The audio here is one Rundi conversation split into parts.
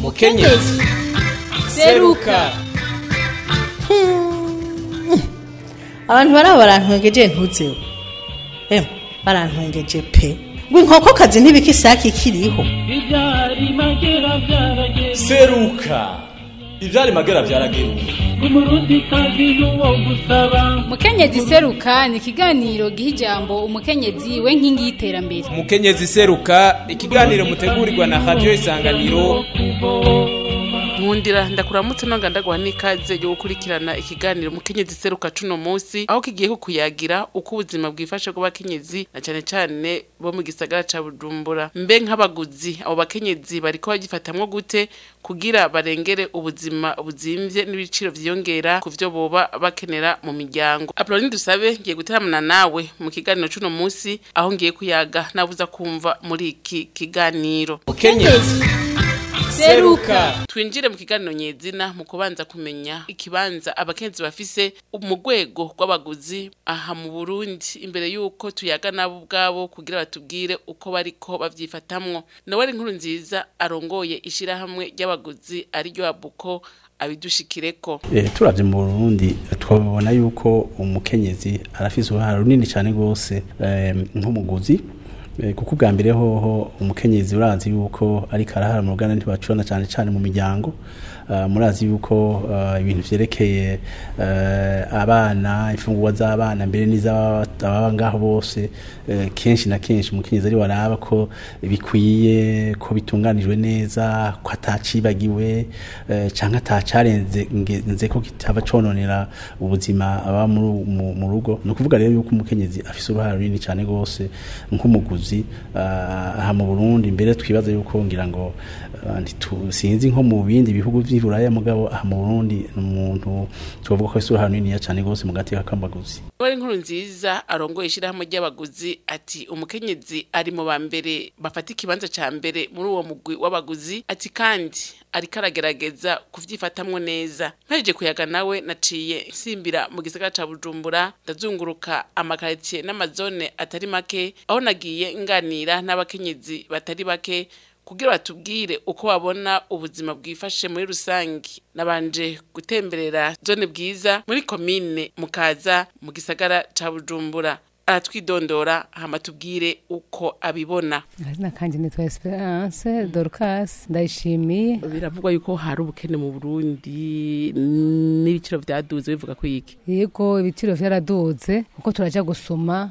mukenyezi seruka abantu baraba barantwengeje ntuzeho emwe barantwengeje pe ngo inkokokazi ntibika isake ikiriho ibyari magera byarageze seruka ivyari magera vyarageruka umurundi kazi n'uwo gusaba mukenyezi seruka ni ikiganiro giha ijambo umukenyezi we nkingi y'iterambere mukenyezi seruka ikiganiro mutegurirwa na radio isanganiro nkundira ndakuramutse nonga ndaguha n'ikaze yo gukurikirana ikiganiro mukenyezi seruka cuno munsi aho kigiye kukuyagira uko ubuzima bwifashe bw'abakenyezi na cane cane bo mu gisagara ca bujumbura mbe nk'abaguzi abo bakenyezi bariko bagifatamwo gute kugira barengere ubuzima buzimvye n'ibiciro vyiyongera ku vyo boba bakenera mu miryango apoloni dusabe ngiye guteramana nawe mu kiganiro cuno munsi aho ngiye kuyaga nabuza kumva muri iki kiganiro mukenyezi seruka twinjire mu kiganiro nyezina mu kubanza kumenya ikibanza abakenzi bafise mu rwego rw'abaguzi aha mu burundi imbere y'uko tuyaga nabo ubwabo kugira batubwire uko bariko bavyifatamwo noweli nkuru nziza arongoye ishirahamwe ry'abaguzi ariryo abuko abidushikireko Eh, turavye mu Burundi twabona yuko umukenyezi arafise uruhara runini cyane gose eh, nk'umuguzi Eh, kuko ubwa mbere hoho umukenyezi urazi yuko ariko arahara mu ruganda ntibacurana cyane cyane mu miryango Ah, murazi yuko ah, ibintu vyerekeye eh, abana imfungurwa z'abana mbere n'iz'ababa ngaho bose eh, kenshi na kenshi umukenyezi ari waraba ko bikwiye ko bitunganijwe neza ko atacibagiwe eh, canke atacarenze nze ko kitaba cononera ubuzima aba muri- mu mu rugo ni ukuvuga rero yuko umukenyezi afise uruhara runini cyane gose nk'umuguzi ah, aha mu Burundi mbere twibaza yuko ngira ngo ah, ntitu- sinzi nko mu bindi bihugu vy'Iburaya mugabo aha mu Burundi ni umuntu twovuga ko afise uruhara runini cyane gose mu gateka k'amaguzi noweli nkuru nziza arongoye ishirahamwe ry'abaguzi ati umukenyezi ari mu ba mbere bafata ikibanza ca mbere muri uwo mugwi w'abaguzi ati kandi ariko aragerageza kuvyifatamwo neza mpejeje kuyaga nawe naciye nsimbira mu gisagara ca bujumbura ndazunguruka amakaritiye n'amazone atari make aho nagiye nganira n'abakenyezi batari bake kugira batubwire uko babona ubuzima bwifashe muri rusangi nabanje gutemberera zone bwiza muri komine mukaza mu gisagara ca bujumbura aratwidondora hama tubwire uko abibona Akazina kanje nitwa Esperance Dorcas ndayishimiye biravugwa yuko hari ubukene mu burundi n'ibiciro vyaduze bivuga ko iki yego ibiciro vyaraduze kuko turaja gusuma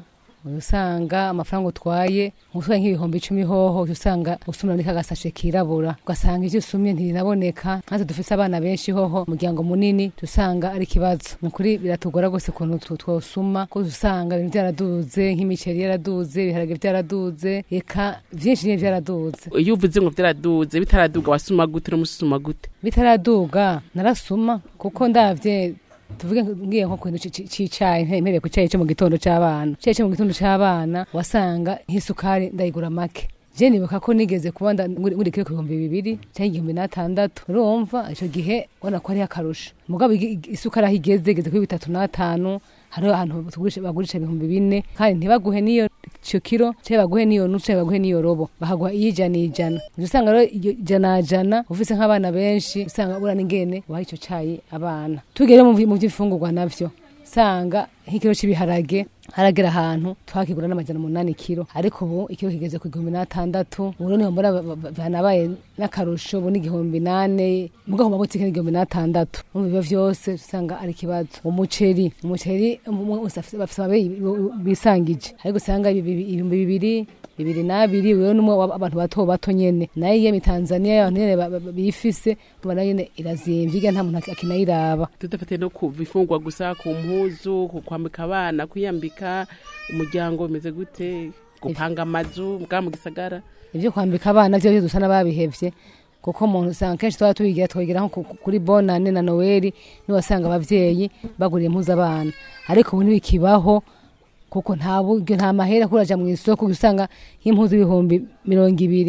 usanga amafaranga utwaye utwaye nk'ibihumbi icumi hoho uca usanga usumira muri kagasashe kirabura ugasanga ivyo usumye ntirinaboneka natwe dufise abana benshi hoho umuryango munini usanga ari ikibazo ni ukuri biratugora gose ukuntu tu- twosuma kuko usanga ibintu vyaraduze nk'imiceri yaraduze ibiharage vyaraduze eka vyinshi nyene vyaraduze iyo uvuze ngo vyaraduze bitaraduga wasuma gute no musuma gute bitaraduga narasuma kuko ndavye tuvuge ngiye nko kintu cicayi mpereye ku cayi co mu gitondo c'abana cayi co mu gitondo c'abana wasanga nk'isukari ndayigura make je nibuka ko nigeze kuba nda- nguri nguri kiro ku bihumbi bibiri canke igihumbi n'atandatu urumva ico gihe ubona ko ari akarusho mugabo igi- igi- isukari aho igeze igeze kuri bitatu n'atanu hariho ahantu tugurisha- bagurisha ibihumbi bine kandi ntibaguhe n'iyo ico kiro canke baguhe n'iyo nusu canke baguhe n'iyo robo bahaguha iyijana ijana uca usanga rero iyo ijana jana ufise nk'abana benshi usanga bura n'ingene waha ico cayi abana tugere mu vy- mu vy'imfungurwa navyo usanga nk'ikiro c'ibiharage haragera ahantu twakigura n'amajana umunani kiro ariko ubu ikiro kigeze ku igihumbi n'atandatu ubu niho mbona ba- ba- banabaye n'akarusho ubu n'igihumbi nane mugabo mu mabutike n'igihumbi n'atandatu mu biba vyose usanga ari ikibazo umuceri umuceri umwe wese afise- bafise ababeyi bisangije ariko usanga ibi- ibi- ibihumbi bibiri bibiri n'abiri wewe n'umwe w'abantu bato bato nyene nayo iyo mitanzaniya y'abantu nyene ba- ba- bifise tubona nyene irazimvye irya nta muntu ak- akinayiraba tudafate no ku bifungwa gusa ku mpuzu ku kwambika abana kwiyambika umuryango bimeze gute gupanga amazu bwa mu gisagara ivyo kwambika abana vyo dusa n'ababihevye kuko umuntu usanga kenshi twaba tubigira twagira nko ku- kuri bonane na noweli niwasanga abavyeyi baguriye impuzu abana ariko ubu ntibikibaho kuko nta buryo nta mahera kuraja mu isoko usanga nk'impuzu ibihumbi mirongo ibiri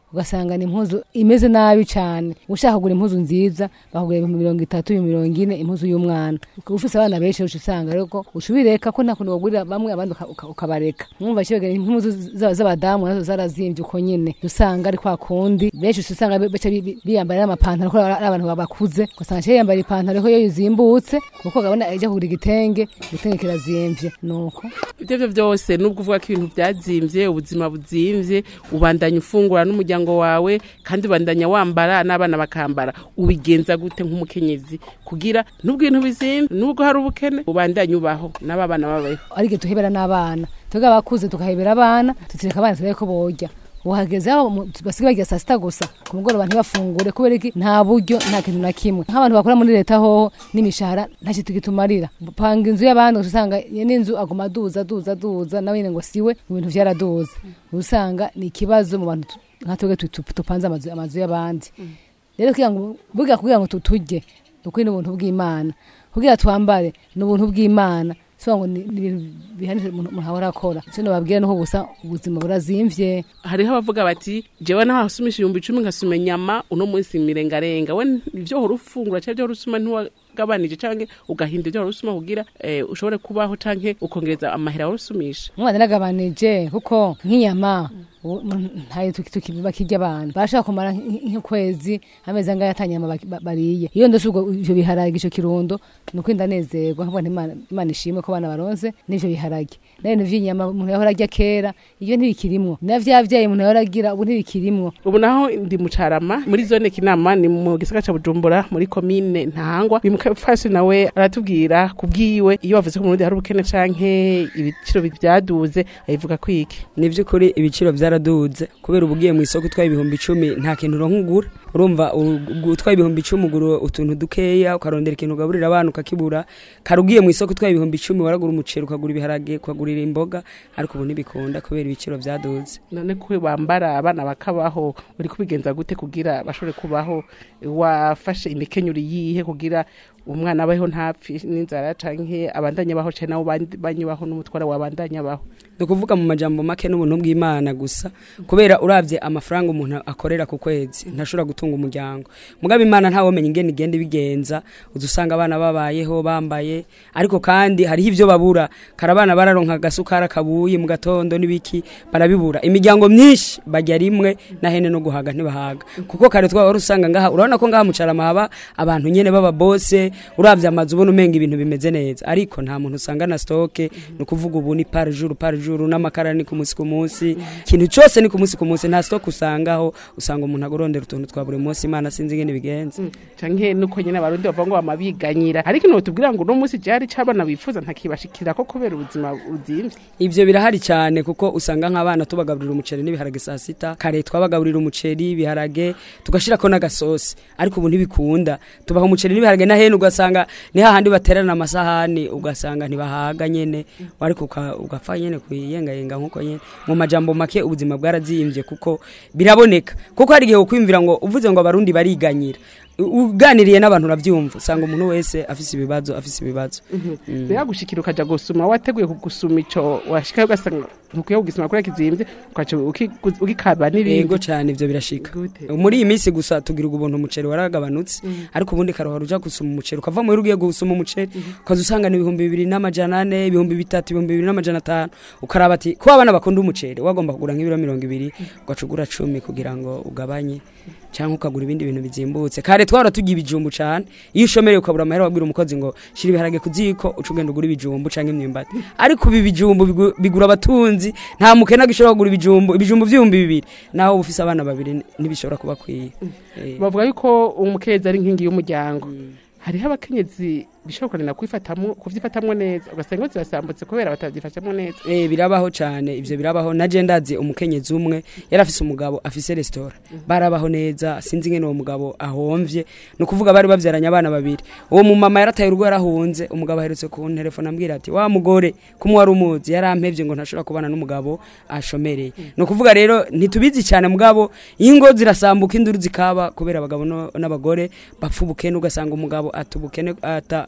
ugasanga ni impuzu imeze nabi cyane ushaka kugura impuzu nziza bakugura ibihumbi mirongo itatu ibihumbi mirongo ine impuzu y'umwana ukaba ufise abana benshi uca usanga rero ko uca ubireka ko nta kuntu wagurira bamwe abandi uka- uka- ukabareka mwumva kibagera impuzu z'aba- z'abadamu nazo zarazimvye uko nyene usanga ari kwa kundi benshi uca usanga baca bi- bi- biyambarira amapantaro ko ari abantu bakuze ugasanga aciye yambara ipantaro ko iyo yizimbutse kuko gabona ajya kugura igitenge igitenge kirazimvye nuko ibyo byo byose nubwo uvuga ko ibintu byazimvye ubuzima buzimvye ubandanya ufungura n'umuryango wawe kandi ubandanya wambara n'abana bakambara ubigenza gute nk'umukenyezi kugira nubwo ibintu bizimvye nubwo hari ubukene ubandanye ubaho n'aba bana babayeho ariko tuhebera n'abana twebwe abakuze tukahebera abana tutireka abana turebe ko borya uhageze aho mu- basigaye barya saa sita gusa ku mugoroba ntibafungure kubera iki nta buryo nta kintu na kimwe nk'abantu bakora muri leta hoho n'imishahara nta kintu gitumarira panga inzu y'abandi ugaca usanga n'inzu aguma aduza aduza aduza nawe nyine ngo siwe ibintu byaraduza usanga ni ikibazo mu bantu tu- nka twebwe tu- tu- tupanze amazu amazu y'abandi rero kugira ngo burya kugira ngo tuturye ukuri ni ubuntu bw'imana kugira twambare ni ubuntu bw'imana so ngo ni ni ibintu bihanitse umuntu umuntu ahora akora icyo nababwira nuko gusa ubuzima burazimvye hariho abavuga bati jewe naho hasumisha ibihumbi icumi nkasuma inyama uno munsi mirengarenga we ivyo uhora ufungura canke ivyo uhora usuma ntiwagabanije canke ugahindura ivyo uhora usuma kugira eh, ushobore kubaho canke ukongereza amahera wahora usumisha umwana nagabanije kuko nk'inyama ubu umuntu ntayo tuki- tuki- bakirya abantu barashaka kumara nk- nk'ukwezi amezi angahe atanyama baki- ba- bariye iyo ndose ubwo ivyo biharage ico kirundo ni ukuri ndanezerwa nkavuga nti Imana- imana ishimwe ko abana baronse n'ivyo biharage nayo ibintu vy'inyama umuntu yahora arya kera iyo ntibikirimwo na vya vyayi umuntu yahora agira ubu ntibikirimwo ubu naho ndi mucarama muri zone kinama ni mu gisagara ca bujumbura muri komine ntahangwa uyu mukafasi nawe aratubwira kubwiwe iyo bavuze ko mu Burundi hari ubukene canke ibiciro vyaduze ayivuga kwiki ni by'ukuri ibiciro byaraduze kubera uba ugiye mu isoko utwaye ibihumbi icumi nta kintu uronka ugura urumva u- utwaye ibihumbi icumi ugura utuntu dukeya ukarondera ikintu ugaburira abana ukakibura kare ugiye mu isoko utwaye ibihumbi icumi waragura umuceri ukagura ibiharage ukagurira imboga ariko ubu ntibikunda kubera ibiciro byaduze none ko bambara abana bakabaho uri kubigenza gute kugira bashobore kubaho wafashe imikenyero yihe kugira umwana abaho ntapfi n'inzara canke abandanye abaho canke nabo bandi- banyubaho n'umutwara wabandanye abaho ni ukuvuga mu majambo make n'ubuntu bw'imana gusa kubera urabye amafaranga umuntu akorera ku kwezi ntashobora gutunga umuryango mugabo imana ntawomenya ingene igenda ibigenza uza usanga abana babayeho bambaye ariko kandi hariho ibyo babura kare abana bararonka agasukari akabuye mu gatondo n'ibiki barabibura imiryango myinshi bajya rimwe na hene no guhaga ntibahaga kuko kare twaba usanga ngaha urabona ko ngaha mucarama haba abantu nyene baba bose urabye amazu ubona umenga ibintu bimeze neza ariko nta muntu usanga na stoke ni ukuvuga ubu ni par jour par jour n'amakara ni ku munsi ku munsi ikintu cyose ni ku munsi ku munsi nta stoke usangaho usanga umuntu agorondera utuntu twa buri munsi imana sinzi ingene bigenza canke nuko nyene abarundi bavuga ngo bamabiganyira ariko ino tubwira ngo uno munsi jari c'abana bifuza ntakibashikira ko kubera ubuzima buzimvye ivyo birahari cyane kuko usanga nk'abana tubagaburira umuceri n'ibiharage saa sita kare twabagaburira umuceri ibiharage tugashirako n'agasosi ariko ubu ntibikunda tubaha umuceri n'ibiharage na hene ugasanga ni hahandi baterana amasahani ugasanga ntibahaga nyene ariko uka- ugapfa nyene kuyengayenga nkuko nyene mu majambo make ubuzima bwarazimvye kuko biraboneka kuko hari igihe ukwimvira ngo uvuze ngo abarundi bariganyira U- uganiriye n'abantu uravyumva usanga umuntu wese afise ibibazo afise ibibazo Mm. biragushikira ukaja gusuma wateguye kugusuma ico washikayo ugasanga ntukwiye kugisuma kubera kizimvye ukaca uki- ugikaba n'ibindi yego cyane ivyo birashika Gute? muri iyi minsi gusa tugira ubuntu umuceri waragabanutse ariko ubundi karohora uja gusuma umuceri ukava mu ugiye gusuma umuceri ukaza usanga ni ibihumbi bibiri n'amajana ane ibihumbi bitatu ibihumbi bibiri n'amajana atanu ukaraba ati kuba abana bakunda umuceri wagomba kugura nk'ibiro mirongo ibiri ugaca ugura cumi kugira ngo ugabanye cyangwa ukagura ibindi bintu bizimbutse kare twahora tugira ibijumbu cyane iyo ushomereye ukabura amahera wabwira umukozi ngo shira ibiharage ku ziko uca ugenda ugura ibijumbu cyangwa imyumbati ariko ibi bijumbu bigu- bigura abatunzi nta mukene agishobora kugura ibijumbu ibijumbu by'ibihumbi bibiri naho uba ufise abana babiri ntibishobora kuba kwiye Eh. bavuga yuko umukenyezi ari inkingi y'umuryango hariho abakenyezi bishobora kuranira kwifatamwo kuvyifatamwo neza ugasanga ngo zirasambutse kubera batavyifashamo neza Eh birabaho cyane ivyo birabaho naje ndazi umukenyezi umwe yari afise umugabo afise restaurant barabaho neza sinzi ngene uwo mugabo ahomvye no kuvuga bari bavyaranye abana babiri uwo mu mama yarataye urugo yarahunze umugabo aherutse ku telefone ambwira ati wa mugore kumwe wari umuzi yarampevye ngo ntashobora kubana n'umugabo ashomereye no kuvuga rero ntitubizi cyane mugabo ingo zirasambuka induru zikaba kubera abagabo no- n'abagore bapfa ubukene ugasanga umugabo ata ubukene ata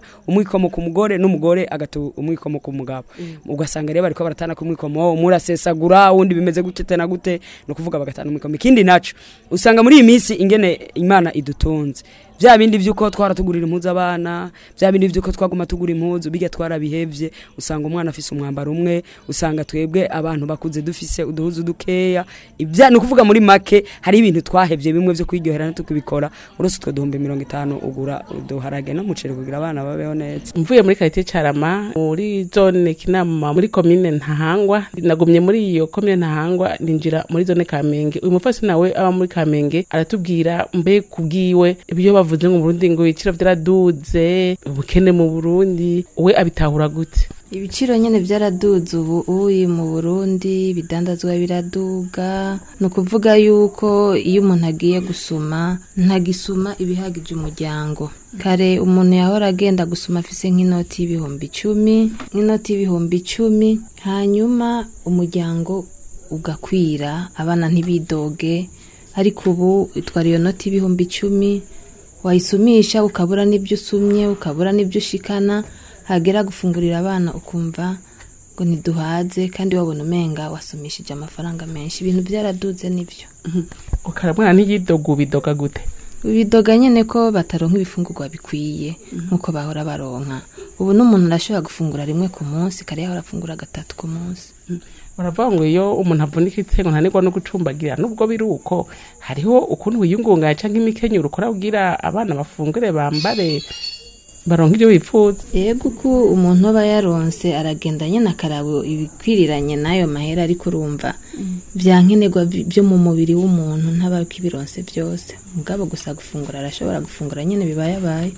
umwikomo ku mugore n'umugore agata umwikomo ku mugabo ugasanga rero bariko baratana ku mwikomo umwe urasesagura uwundi bimeze gute na gute ni ukuvuga bagatana umwikomo ikindi naco usanga muri iyi minsi ingene imana idutunze bya bindi vy'uko twara tugurira impuzu abana bya bindi vy'uko twaguma tugura impuzu bijya twarabihevye usanga umwana afise umwambaro umwe usanga twebwe abantu bakuze dufise uduhuzu dukeya ibya ni ukuvuga muri make hari ibintu twahevye bimwe vyo kwiryohera ntukubikora urose utwo duhumbi mirongo itanu ugura uduharage n'umuceri kugira abana babeho neza mvuye muri karite carama muri zone kinama muri komine ntahangwa nagumye muri iyo komine ntahangwa ninjira muri zone kamenge uyu mufasi nawe aba muri kamenge aratubwira mbe kubwiwe ibyo bavuze ngo mu burundi ngo ibiciro vyaraduze ubukene mu burundi we abitahura gute ibiciro nyine byaraduze ubu uyi mu burundi ibidandazwa biraduga ni ukuvuga yuko iyo umuntu agiye gusuma ntagisuma ibihagije umuryango kare umuntu yahora agenda gusuma afise nk'inoti y'ibihumbi icumi nk'inoti y'ibihumbi icumi hanyuma umuryango ugakwira abana ntibidoge ariko ubu itwara iyo noti y'ibihumbi icumi wayisumisha ukabura n'ibyo usumye ukabura n'ibyo ushikana hagera gufungurira abana ukumva ngo ntiduhaze kandi wabona umenga wasumishije amafaranga menshi ibintu byaraduze nibyo ukaramwana ntiyidoga ubidoga gute bidoga nyine ko bataronka ibifungurwa bikwiye nk'uko bahora baronka ubu n'umuntu arashobora gufungura rimwe ku munsi kare yahora afungura gatatu ku munsi baravuga ngo iyo umuntu avunika itsengo ntanirwa no gucumbagira nubwo biri uko hariho ukuntu wiyungunganya cyangwa imikenyero ukora kugira abana bafungure bambare baronka ibyo bifuza yego uko umuntu aba yaronse aragenda nyine akaraba ibikwiriranye n'ayo mahera ariko urumva bya nkenerwa byo mu mubiri w'umuntu ntaba ibironse byose mugabo gusa gufungura arashobora gufungura nyine bibayabaye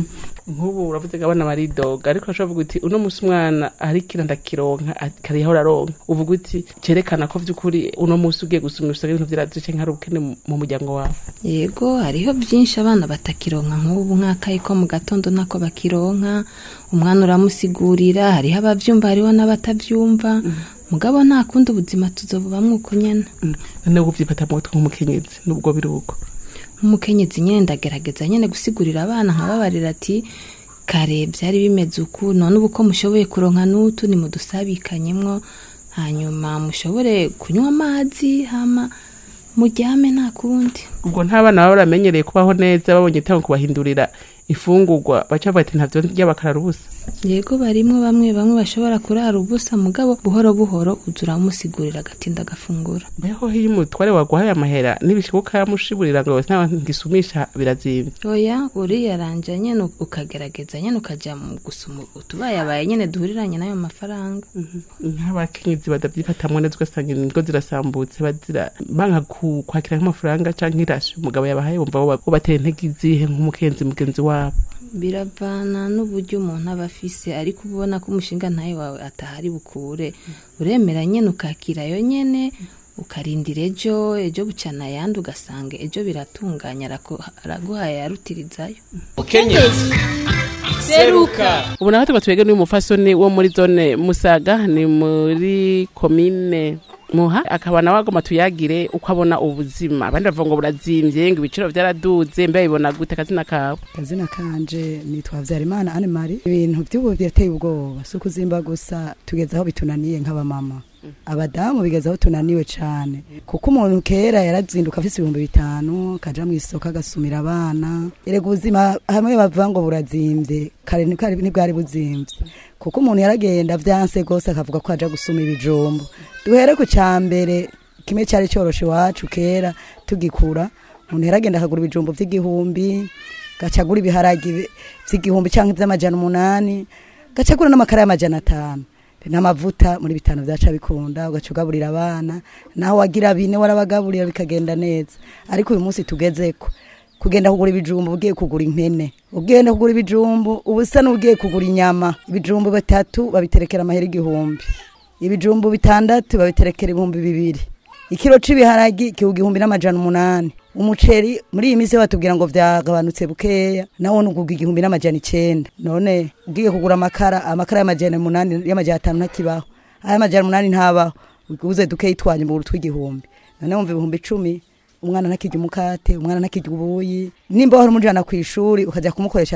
nk'ubu uravuze ngo abana baridoga ariko urashobora kuvuga uti uno munsi umwana ari kiranda kironka kare yahora aronka uvuga uti cyerekana ko by'ukuri uno munsi ugiye gusuma usanga ibintu byaraduce nk'ari ubukene mu muryango wawe yego hariho byinshi abana batakironka nk'ubu nk'akayi ko mu gatondo nako bakironka umwana uramusigurira hariho ababyumva hariho n'abatabyumva mugabo nta kundi ubuzima tuzobubamwo uko nyene noneho ubyifata mu mutwe nk'umukenyezi nubwo biri uko nk'umukenyezi nyine ndagerageza nyine gusigurira abana nkababarira ati kare byari bimeze uku none ubu ko mushoboye kuronka n'utu ni mudusabikanyemwo hanyuma mushobore kunywa amazi hama muryame nta kundi ubwo nta bana baba baramenyereye kubaho neza babonye itanga kubahindurira ifungurwa baca bavuga ati ntabyo ndya bakarara ubusa yego barimwo bamwe bamwe bashobora kurara ubusa mugabo buhoro buhoro uza uramusigurira agatinda agafungura mbeho iyo umutware waguhaye amahera n'ibishoboka yamushiburira ngo nta ngisumisha birazimvye oya uriyaranja nyene ukagerageza nyene ukaja mu gusuma utubayabaye nyene duhuriranye n'ayo mafaranga nk'abakenyezi badavyifatamwo neza ugasanga ingo zirasambutse bazira banka ku- kwakira nk'amafaranga canke irasi umugabo yabahaye wumva woba- wobatera intege izihe nk'umukenzi mugenzi wabo biravana n'uburyo umuntu aba afise ariko uba ubona ko umushinga ntayo wawe atahari bukure uremera nyene ukakira yo nyene ukarindira ejo ejo bucana ayandi ugasanga ejo biratunganya araku- araguhaye yarutirizayo mukenyezi seruka ubu naho tuba twege n'uyu mufasoni wo muri zone musaga ni muri komine muha akaba nawe agoma tuyagire uko abona ubuzima abandi bavuga ngo burazimvye ngo ibiciro vyaraduze mbe bibona gute akazina kawe kazina kanje nitwa Vyarimana Anne Marie ibintu by'ubu birateye ubwoba si ukuzimba gusa tugeze aho bitunaniye nk'abamama abadamu bigeze aho tunaniwe cyane kuko umuntu kera yarazinduka afite ibihumbi bitanu akaja mu isoko agasumira abana erega ubuzima hamwe bavuga ngo burazimbye kare ntibwari ntibwari buzimbye kuko umuntu yaragenda vyanse rwose akavuga ko aja gusuma ibijumbu duhere ku cya mbere kimwe cyari cyoroshe iwacu kera tugikura umuntu yaragenda akagura ibijumbu vy'igihumbi gacagura ibiharagi vy'igihumbi canke vy'amajana umunani gacagura n'amakara y'amajana atanu n'amavuta muri bitanu vyaca bikunda ugaca ugaburira abana naho wagira bine warabagaburira bikagenda neza ariko uyu munsi tugezeko kugenda kugura ibijumbu ugiye kugura impene ugenda kugura ibijumbu ubusa n'ugiye kugura inyama ibijumbu bitatu babiterekera amahera igihumbi ibijumbu bitandatu babiterekera ibihumbi bibiri ikiro c'ibiharagi kihuga igihumbi n'amajana umunani umuceri muri iyi minsi batubwira ngo vyagabanutse bukeya nawo nuguga igihumbi n'amajana icenda none ugiye kugura amakara amakara y'amajana umunani y'amajana atanu ntakibaho ay'amajana umunani ntabaho uguze dukeyi twanye mu buru tw'igihumbi none wumva ibihumbi icumi umwana ntakirya umukate umwana ntakirya ubuyi nimba wari umujana ku ishuri ukajya kumukoresha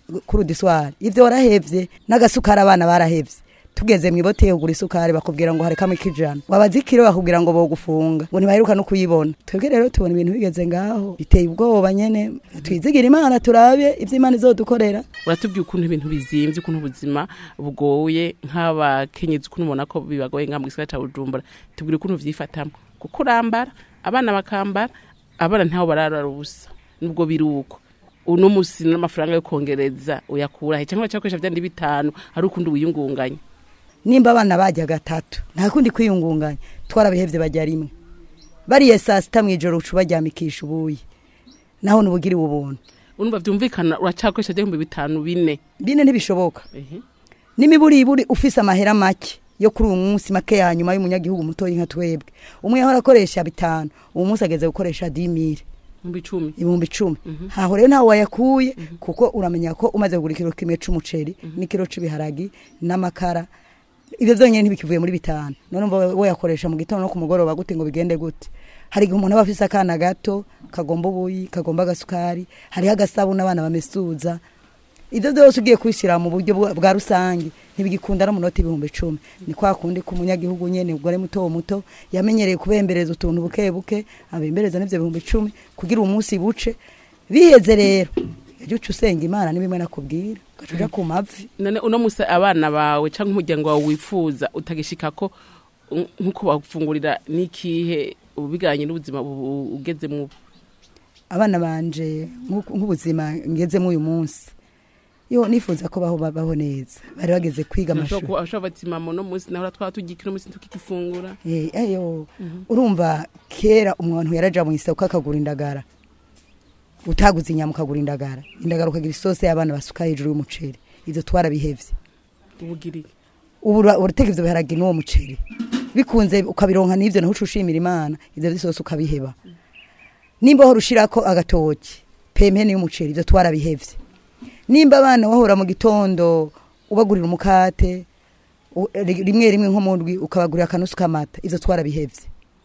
kuri udiswari ivyo warahevye n'agasukari abana barahevye tugeze mu iboteye kugura isukari bakubwira ngo harekamo ikijana wabaza ikiro bakubwira ngo bogufunga ngo ntibaheruka no kuyibona twebwe rero tubona ibintu bigeze ngaho biteye ubwoba nyene twizigira imana turabe ivyo imana izodukorera uratubwiye ukuntu ibintu bizimvye ukuntu ubuzima bugoye nk'abakenyezi ukuntu ubona ko bibagoye nka mu gisagara ca bujumbura tubwire ukuntu vyifatamwo kuko urambara abana bakambara abana ntaho bararara ubusa nubwo biri uko uno musi n'amafaranga yo kongereza uyakura he cyangwa bacakoresha vyandi bitanu ari ukundi wiyungunganya nimba abana bajya gatatu nta kundi kwiyungunganya twarabihevye bajya rimwe bariye saa sita mw'ijoro uca ubaryamikisha ubuyi naho nubugiriwe ubuntu urumva vyumvikana uracakoresha vy'ibihumbi bitanu bine bine ntibishoboka Ehe. n'imiburiburi ufise amahera make yo kuri uyu munsi make ya nyuma y'umunyagihugu mutoyi nka twebwe umwe yahora akoresha bitanu uwo munsi ageze gukoresha dimire ibihumbi icumi ibihumbi icumi haho rero ntawe wayakuye kuko uramenya ko umaze kugura ikiro kimwe c'umuceri n'ikiro c'ibiharagi n'amakara ibyo byonyine ntibikivuye muri bitanu none umva wayakoresha mu gitondo no ku mugoroba gute ngo bigende gute hari igihe umuntu aba afise akana gato kagomba ubuyi kagomba agasukari hariho agasabuni abana bamesuza ibyo byose ugiye kubishyira mu buryo bwa bwa rusange ntibigikunda no mu noti ibihumbi icumi ni kwa kundi ku munyagihugu nyene umugore muto muto yamenyereye kubembereza utuntu buke buke abembereza n'ivyo bihumbi icumi kugira umunsi buce biheze rero ejo uca usenga imana ni bimwe nakubwira ugaca uja ku mavi none uno musi abana bawe canke umuryango wawe wifuza utagishika ko mm, nkuko bafungurira n'ikihe ubiganye n'ubuzima bu- ugezemwo ubu abana banje nk'uku- nk'ubuzima ngezemo uyu munsi yo nifuza ko baho babaho neza bari bageze kwiga amashuri ashobora bati mama uno musi nahora twaba tugikira umunsi tukigifungura Eh, ayo urumva kera umuntu yaraja mu isoko akagura indagara utaguze inyama ukagura indagara indagara ukagira isose y'abana basuka hejuru y'umuceri ivyo twarabihevye ubugiriye ubu ura- urateka ivyo biharage n'uwo muceri bikunze ukabironka n'ivyo naho uca ushimira imana ivyo vyose ukabiheba nimba wahora ushirako agatoki pempeni y'umuceri ivyo twarabihevye nimba abana wahora mu gitondo ubagurira umukate u- ri- rimwe rimwe nko mu ndwi ukabagurira akanusu k'amata ivyo twarabihevye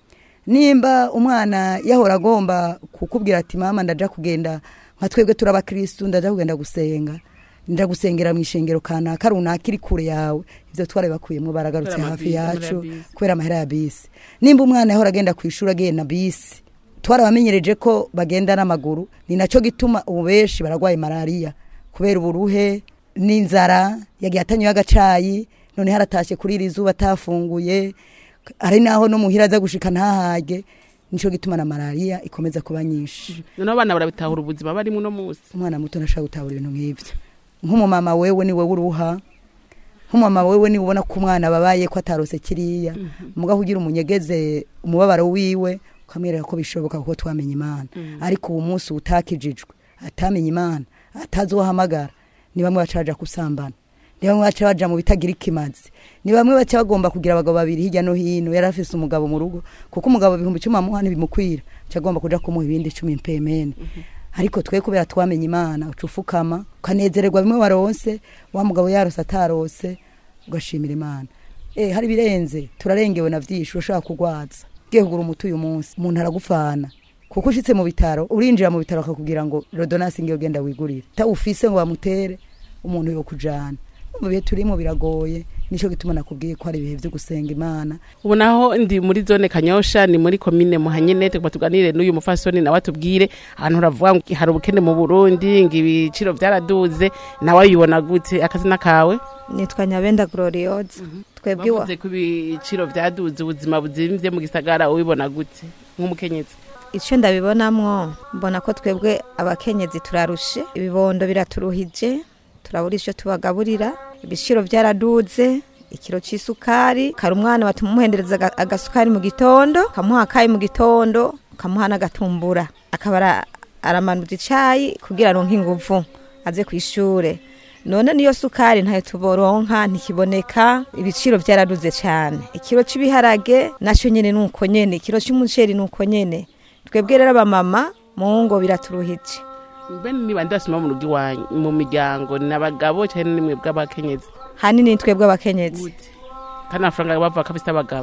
nimba umwana yahora agomba kukubwira ati mama ndaja kugenda nka twebwe turi abakristu ndaja kugenda gusenga ndaja gusengera mu ishengero kanaka runaka iri kure yawe ivyo twarabibakuyemwo baragarutse Kubera hafi amabi- yacu amahera ya bisi. kubera amahera ya bisi nimba umwana yahora agenda ku ishuri agiye na bisi twarabamenyereje ko bagenda n'amaguru ni naco gituma ubu benshi baragwaye malariya kubera uburuhe n'inzara yagiye atanyuye agacayi none haratashe kuri iri zuba atafunguye ari naho no muhira aza gushika ntahage nico gituma na malariya ikomeza kuba nyinshi noneho abana barabitahura ubuzima barimo uno musi umwana muto ntashaka gutabura ibintu nk'ivyo nk'umumama wewe ni wewe uruha nk'umumama wewe ni ubona ko umwana babaye ko atarose kiriya mugaho ugira umunyegeze umubabaro wiwe ukamwereka ko bishoboka kuko twamenye imana ariko uwo munsi utakijijwe atamenye imana atazi uwo ahamagara ni bamwe baca baja kusambana ni bamwe baca baja mu bitagira ikimazi ni bamwe baca bagomba kugira abagabo babiri hirya no hino yari afise umugabo mu rugo kuko umugabo ibihumbi icumi amuha ntibimukwira aca agomba kuja kumuha ibindi icumi mpemene ariko twe kubera twamenye imana uca ufukama ukanezererwa bimwe waronse wa mugabo yarose atarose ugashimira imana eh hari birenze turarengewe na vyinshi urashaka kugwaza ugiye kugura umuti uyu munsi umuntu aragufana kuko ushitse mu bitaro urinjira mu bitaro akakubwira ngo rodonasi ngiyo genda wigurire tawufise ngo bamutere umuntu yo kujana mu bihe turimo biragoye nico gituma nakubwiye ko hari ibihe vyo gusenga imana ubu naho ndi muri zone kanyosha ni muri komine muhanyene tugomba tuganire n'uyu mufasoni nawe atubwire ahantu uravuga ngo hari ubukene mu burundi ngo ibiciro byaraduze nawe ayibona gute akazina kawe nitwa nyabenda gloriose twebwe iwa bavuze ko ibiciro byaduze ubuzima buzimvye mu gisagara ubibona gute nk'umukenyezi icyo ndabibonamwo mbona ko twebwe abakenyezi turarushe ibibondo biraturuhije turabura icyo tubagaburira ibiciro byaraduze ikiro cy'isukari kari umwana batuma umuhendereza aga- agasukari mu gitondo kamuha akayi mu gitondo kamuha n'agatumbura akaba ara- aramanuza icayi kugira aronke inguvu aze ku ishure none niyo sukari ntayo tuboronka ntikiboneka ibiciro byaraduze cyane ikiro cy'ibiharage nacyo nyene nuko nyene ikiro cy'umuceri nuko nyene twebwe rero abamama mu ngo biraturuhije bene ni bande basoma mu rugo iwanyu mu miryango ni abagabo cyane ni mwe bw'abakenyezi hanini twebwe abakenyezi kandi amafaranga bava ko afise abagabo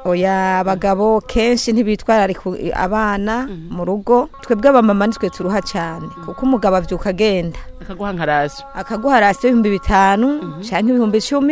oya abagabo kenshi ntibitwararika abana mu rugo twebwe abamama nitwe turuha cyane kuko umugabo avyuka agenda akaguha nka rasiyo akaguha rasiyo ibihumbi bitanu cyangwa ibihumbi icumi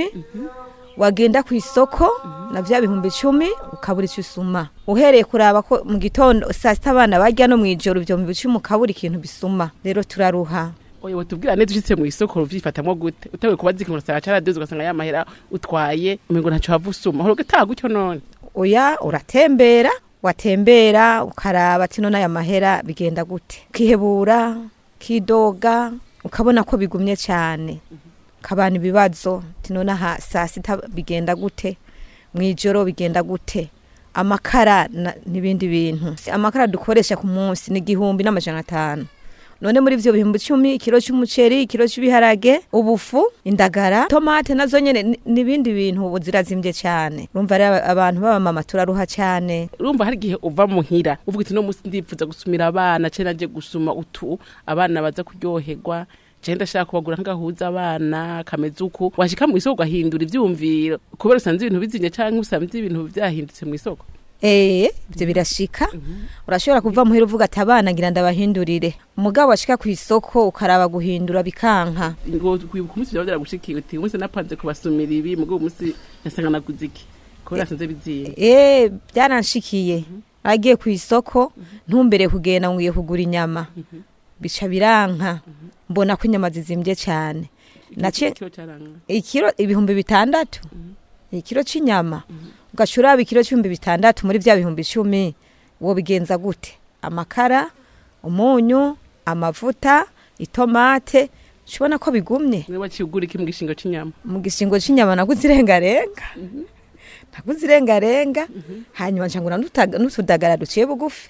wagenda ku isoko na bya bihumbi icumi ukabura icyo usuma uhereye kuraba ko mu gitondo saa sita abana barya no mu ijoro ibyo bihumbi icumi ukabura ikintu bisuma rero turaruha oya watubwira neza ushitse mu isoko uvyifatamwo gute utawe kubaza ikintu usanga caraduze ugasanga ya mahera utwaye umengo ntaco wava usuma uhora ugataha gutyo none oya uratembera watembera ukaraba ati none aya mahera bigenda gute ukihebura ukidoga ukabona ko bigumye cyane ukabana ibibazo ati none aha saa sita bigenda gute mu ijoro bigenda gute amakara na- n'ibindi bintu amakara dukoresha ku munsi ni igihumbi n'amajana atanu none muri ivyo bihumbi icumi ikiro c'umuceri ikiro c'ibiharage ubufu indagara tomate nazo nyene ni- n'ibindi bintu ubu zirazimvye cane urumva rero abantu b'abamama turaruha cane urumva hari igihe uva muhira uvuga iti no musi ndipfuza gusumira abana cene naje gusuma utu abana baza kuryoherwa je ndashaka kubagura nk'agahuza abana kameze uku washika mu isoko ugahindura ivyumviro kubera usanze ibintu bizimye canke usanze ibintu vyahindutse mu isoko Eh, ivyo birashika urashobora kuva muhira uvuga ati abana ngira ndabahindurire umugabo ashika ku isoko ukaraba guhindura bikanka ngo kwibuka umunsi vyaba vyaragushikiye uti umunsi napanze kubasumira ibi mugabo umunsi yasanga naguze iki kubera asanze biziye Eh, byaranshikiye agiye ku isoko ntumbere kugenda ngiye kugura inyama bica biranka mbona ko inyama zizimvye cyane nace Ikiro caranga. ikiro ibihumbi bitandatu ikiro c'inyama ugaca uraba ikiro c'ibihumbi bitandatu muri vya bihumbi icumi wo bigenza gute amakara umunyu amavuta itomate ubona ko bigumye niwe waciye ugura iki mu gishingo c'inyama mu gishingo c'inyama naguze irengarenga naguze irengarenga hanyuma ncangura n'utudaga- n'utudagara duciye bugufi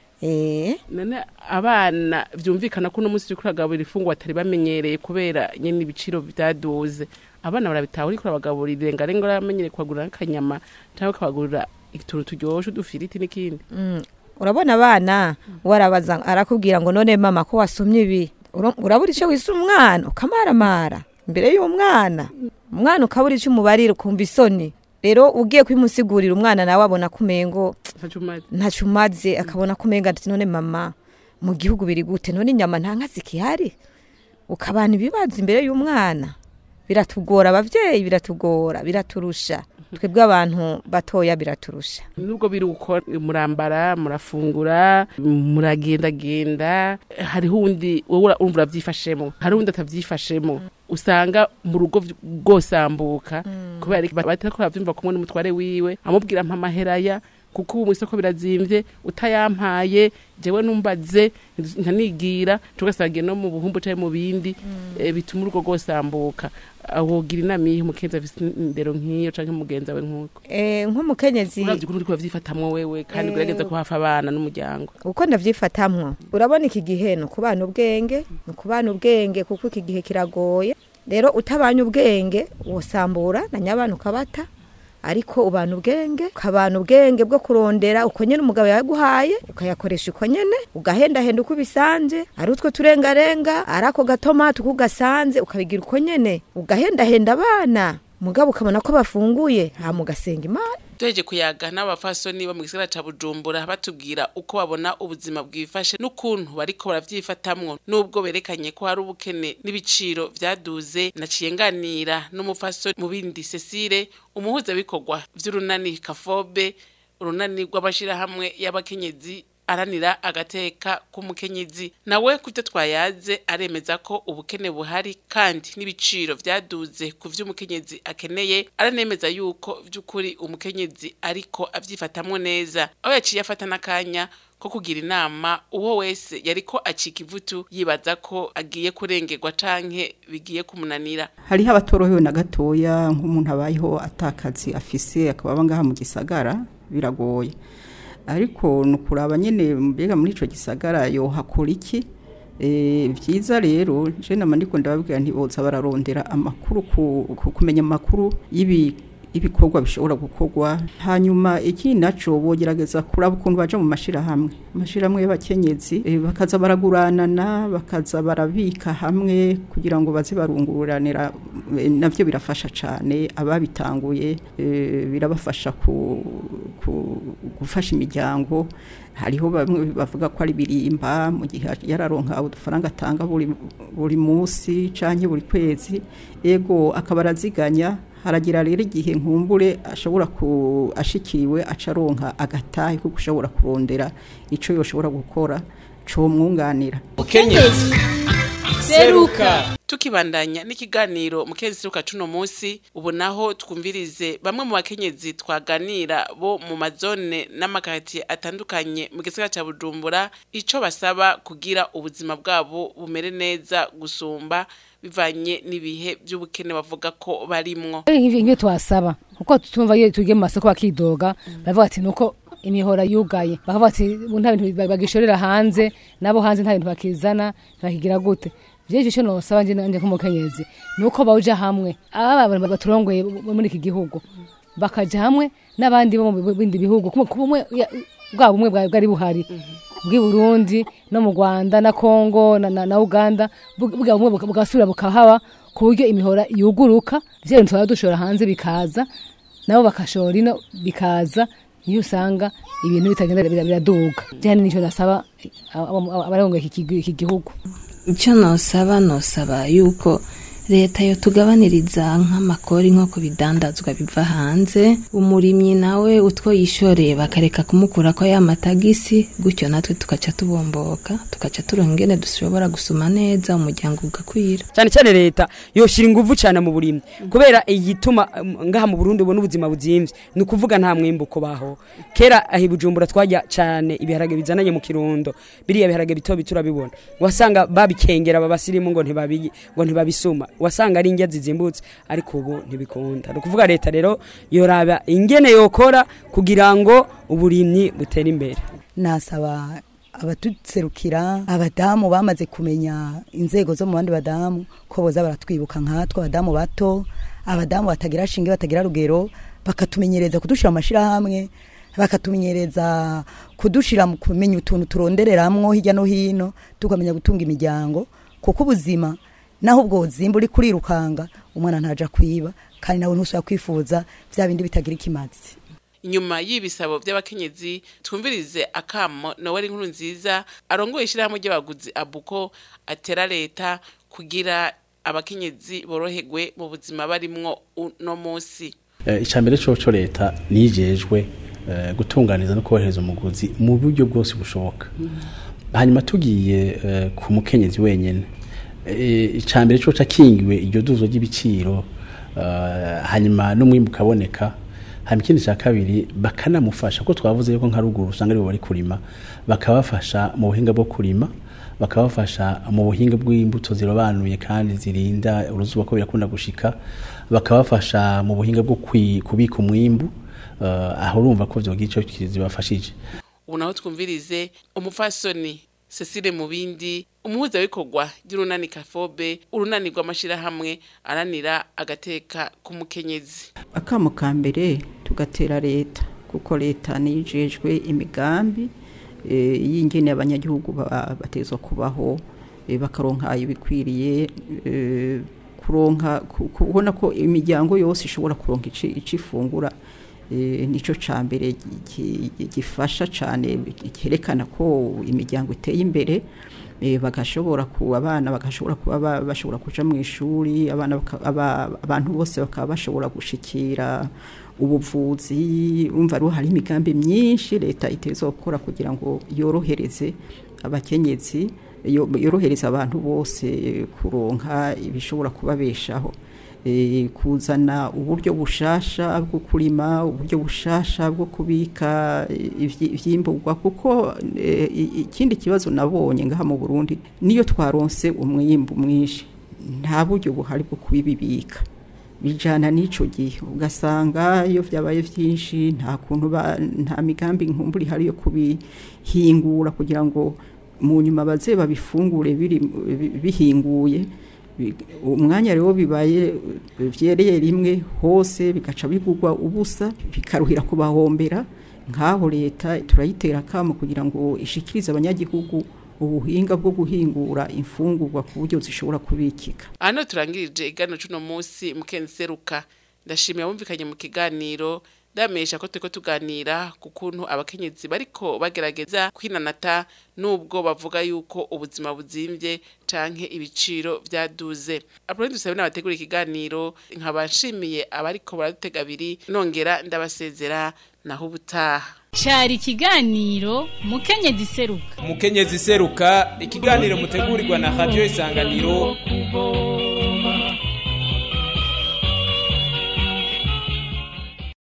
eh none abana vyumvikana ko uno munsi uriko uragaburira ifunguro batari bamenyereye kubera nyene ibiciro vyaduze abana barabitaha uriko urabagaburira irengarenga uramenyereye kubagurira nk'akanyama canke ukabagurira utuntu turyoshe udufiriti n'ikindi Mm. urabona abana warabaza arakubwira ngo none mama ko wasomye ibi Ura- urabura icyo wisa umwana ukamaramara imbere y'umwana umwana ukabura icyo umubarira ukumva isoni rero ugiye kubimusigurira umwana nawe abona ko umengo ntacumaze ntacyo umaze akabona ko umenga ati none mama mu gihugu biri gute none inyama nta nka zikihari ukabana ibibazo imbere y'umwana biratugora abavyeyi biratugora biraturusha twebwe abantu batoya biraturusha nubwo biri uko murambara murafungura muragendagenda hariho undi wowe ura- urumva uravyifashemo hari undi atavyifashemo usanga mu rugo vy- bwosambuka kubera iki batariko baravyumva kumwe n'umutware wiwe amubwira mpa amaheraya kuko ubu mw'isoko birazimvye utayampaye jewe numbaze nkanigira tugasangiye no mu buhumbu canke mu bindi eh, bituma urugo rwosambuka wogira inama yihe umukenzi afise indero nk'iyo canke umugenzi wawe nk'uko Eh, nk'umukenyezi uravye ukuntu uriko uravyifatamwo wewe kandi Eh, ugerageza ko hafi abana n'umuryango uko ndavyifatamwo urabona iki gihe ni ukubana ubwenge ni ukubana ubwenge kuko iki gihe kiragoye rero utabanye ubwenge wosambura na nyabana ukabata ariko ubana ubwenge ukabana ubwenge bwo kurondera uko nyene umugabo yaguhaye ukayakoresha uko nyene ugahendahenda uko ubisanze ari utwo turengarenga ari ako gatomati uko ugasanze ukabigira uko nyene ugahendahenda abana mugabo ukabona ko bafunguye hama ugasenga imana tuheje kuyaga n'abafasoni bo mu gisagara ca bujumbura batubwira uko babona ubuzima bwifashe n'ukuntu bariko baravyifatamwo n'ubwo berekanye ko hari ubukene n'ibiciro vyaduze naciye nganira n'umufasoni mu bindi cecile umuhuzabikorwa vy'urunani kafobe urunani rw'amashirahamwe y'abakenyezi aranira agateka k'umukenyezi nawe kubyo twayaze aremeza ko ubukene buhari kandi n'ibiciro vyaduze ku vy'umukenyezi akeneye aranemeza yuko vy'ukuri umukenyezi ariko avyifatamwo neza aho yaciye afata n'akanya ko kugira inama uwo wese yariko acika ivutu yibaza ko agiye kurengerwa canke bigiye kumunanira hariho abatorohewe na gatoya nk'umuntu abayeho atakazi afise akaba aba ngaha mu gisagara biragoye ariko ni ukuraba nyine mbega muri icyo gisagara yohakora iki Eh, byiza rero je nama ndiko ndababwira ntiboza bararondera amakuru ku- ku- kumenya amakuru y'ibi ibikorwa bishobora gukorwa hanyuma ikindi naco bogerageza kuraba ukuntu baja mu mashirahamwe amashirahamwe y'abakenyezi eh, bakaza baraguranana bakaza barabika hamwe kugira ngo baze barungururanira eh, navyo birafasha cane ababitanguye eh, birabafasha ku, ku, gufasha imiryango hariho bamwe bavuga ko ari birimba mu gihe yararonka udufaranga atanga buri buri munsi canke buri kwezi ego akaba araziganya haragira rero igihe nkumbure ashobora ku ashikiriwe acaronka agatahe kuko ushobora kurondera ico yoshobora gukora co mwunganira mukenyezi seruka tukibandanya n'ikiganiro mukezi seruka cuno munsi ubu naho twumvirize bamwe mu bakenyezi twaganira bo mu mazone n'amakaritsiye atandukanye mu gisagara ca bujumbura ico basaba kugira ubuzima bwabo bumere neza gusumba bivanye n'ibihe by'ubukene bavuga ko barimwo nk'ibyo twasaba kuko tumva iyo tugiye mu masoko bakidoga baravuga ati nuko imihora yugaye bakavuga ati "Ubu nta bintu bagishorera hanze nabo hanze nta bintu bakizana bakigira gute vyinshi ico nosaba nje nanje nk'umukenyezi nuko bawuja hamwe aba bantu baturongoye bo muri iki gihugu bakaja hamwe n'abandi bo mu bindi bihugu kumwe kumwe ya- bwa bumwe bwa- bwari buhari bw'i Burundi no mu Rwanda na Kongo na, na, na Uganda bu- bwa bumwe buka- bugasubira bukahaba ku buryo imihora yuguruka vya bintu twaba dushora hanze bikaza nabo bakashora ino bikaza iyo usanga ibintu bitagenda bira- biraduga jane nico nasaba abarongoye iki gihugu- iki gihugu icyo nosaba nosaba yuko leta yo tugabaniriza nk'amakori nko ku bidandazwa biva hanze umurimyi nawe utwo yishoreye bakareka kumukura ko ya matagisi gutyo natwe tugaca tubomboka tugaca turonka ingene dushobora gusuma neza umuryango ugakwira cyane cyane leta yoshira ingufu cyane mu burimyi kubera igituma um, ngaha mu Burundi ubona ubuzima buzimvye ni ukuvuga nta mwimbo kubaho kera ahi bujumbura twajya cyane ibiharage bizananye mu kirundo biriya biharage bito bito urabibona wasanga babikengera babasirimu ngo ntibabi ngo ntibabisuma wasanga ari indya zizimbutse ariko ubu ntibikunda ni ukuvuga leta rero yoraba ingene yokora kugira ngo uburimyi butere imbere nasaba abatuserukira abadamu bamaze kumenya inzego zo mu bandi badamu ko boza baratwibuka nkatwe abadamu bato abadamu batagira shinge batagira rugero bakatumenyereza kudushira mu mashirahamwe bakatumenyereza kudushira mu kumenya utuntu turondereramwo hirya no hino tukamenya gutunga imiryango kuko ubuzima naho ubwo buzimba uri kurirukanga umwana ntaja kwiba kandi nawe ntusubira kwifuza vya bindi bitagira ikimazi inyuma y'ibisabo by'abakenyezi twumvirize akamo Noel inkuru nziza arongoye ishyirahamwe ry'abaguzi abuko atera leta kugira abakenyezi boroherwe mu buzima barimwo uno munsi icambere coco leta nijejwe eh, gutunganiza no korohereza umuguzi mu buryo bwose bushoboka hanyuma tugiye eh, ku mukenyezi wenyene Eh, icambere coco akingiwe iryo duzo ry'ibiciro eh, hanyuma n'umwimbu ukaboneka hanyuma ikindi cya kabiri bakanamufasha ko twavuze yuko nka ruguru usanga aribo bari kurima bakabafasha mu buhinga bwo kurima bakabafasha mu buhinga bw'imbuto zirobanuye kandi zirinda uruzuba ko birakunda gushika bakabafasha mu buhinga bwo kwi- kubika umwimbu eh, aho urumva ko vyogira ico kizibafashije ubu naho twumvirize umupfasoni Cecile Mubindi umuhuzabikorwa ry'urunani kafobe urunani rw'amashirahamwe aranira agateka k'umukenyezi akamo ka mbere tugatera leta kuko leta nijejwe imigambi eh, y'ingene abanyagihugu ba- batezwa kubaho eh, bakaronka ibikwiriye eh, kuronka ku- kubona ko imiryango yose ishobora kuronka ici ici ifungura eh, nico ca mbere gi- gi- gifasha cane cyerekana ko imiryango iteye imbere eh, bagashobora ku abana bagashobora kuba ba- bashobora kuja mu ishuri abana baka- aba- abantu bose bakaba bashobora gushikira ubuvuzi umva rero hari imigambi myinshi leta iteza gukora kugira ngo yorohereze abakenyezi yo- yorohereza abantu bose kuronka ibishobora kubabeshaho eh, kuzana uburyo bushasha bwo kurima uburyo bushasha bwo kubika ivyi- ivyimburwa kuko eh, i- ikindi kibazo nabonye ngaha mu Burundi niyo twaronse umwimbu mwinshi nta buryo buhari bwo kubibibika bijana n'ico gihe ugasanga iyo vyabaye vyinshi nta kuntu ba- nta migambi nkumburi hari yo kubihingura kugira ngo mu nyuma baze babifungure biri bi- bihinguye Bi- umwanya rero bibaye eh, vyereye rimwe hose bigaca bigurwa ubusa bikaruhira kubahombera nk'aho leta turayitera akamo kugira ngo ishikirize abanyagihugu ubuhinga bwo guhingura imfungurwa ku buryo zishobora kubikika hano turangirije iganiro c'uno munsi mukenseruka ndashimiye abumvikanye mu kiganiro ndamenyesha ko turiko tuganira ku kuntu abakenyezi bariko bagerageza kwinanata nubwo bavuga yuko ubuzima buzimvye canke ibiciro vyaduze apuroni dusabe n'abategura ikiganiro nkaba nshimiye abariko baradutega abiri nongera ndabasezera naho ubutaha cari ikiganiro mukenyezi seruka umukenyezi seruka ikiganiro mutegurirwa na radio isanganiro kubo